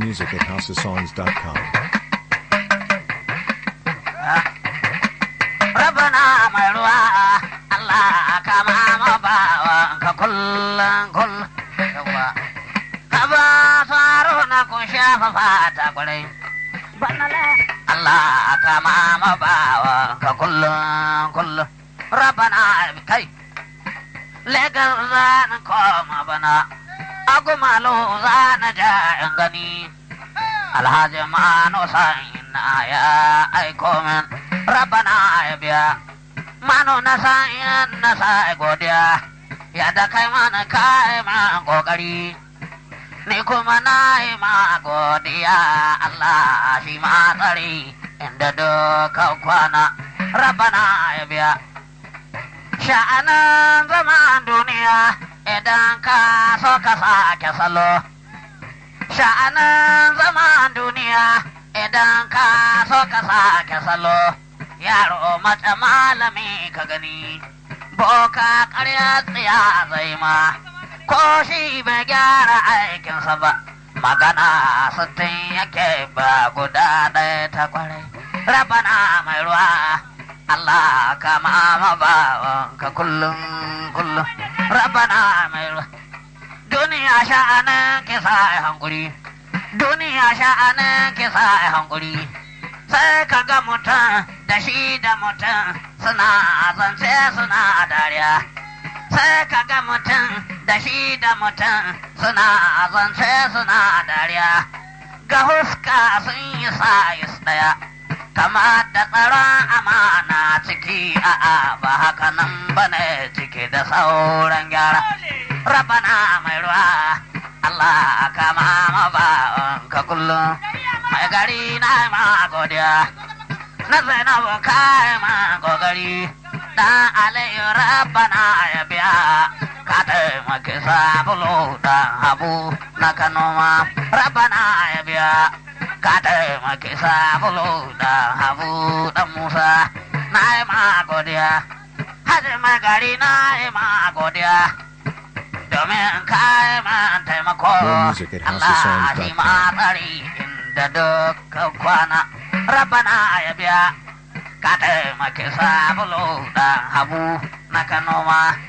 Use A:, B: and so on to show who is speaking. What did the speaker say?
A: music at houseofsongs.com.
B: rabana mai ruwa Allah kama ma bawa ka kullum kullum yawa ka ba saro na kun shafa fata kwarai Allah kama ma bawa ka kullum kullum rabana kai legar zan koma bana agumalo zan ja in gani alhaji mano sa'in ya aiko min rabana ya biya mano na sa'in na sa'i godiya ya da kai mana kai ma kokari ni kuma na yi ma godiya Allah shi ma tsari inda duka kwana rabana ya biya sha'anan zaman duniya idan ka so ka sake salo sha'anan zaman duniya idan ka so ka sake salo yaro mace malami ka gani boka karya tsiya zai ma ko shi bai gyara aikinsa ba magana sittin yake ba guda ɗaya ta kwarai rabana mai ruwa Allah kama ma bawanka kullum kullum rabana mai ruwa duniya sha'anin kisa a hankuri duniya sha'anin kisa a hankuri sai ka ga mutum da shi da mutum suna zance suna dariya sai ka ga mutum da shi da mutum suna zance suna dariya ga huska sun yi sayis daya kama da tsaron amana ciki a'a ba haka nan bane ciki da sauran gyara rabana mai ruwa Allah kama ma ka kullum mai gari na ma godiya na zainabu kai ma gogari dan alayu rabana ya biya ka taimaki sabulu dan habu na kanoma rabana ya biya ka taimaki sabulu dan habu dan musa na yi ma godiya hajji mai gari na yi ma godiya domin kayi man taimako
A: More music at
B: Allah
A: houseofsongs.com.
B: shi ma tsari inda duka kwana rabana ya biya ka taimaki sabulu dan habu na kanoma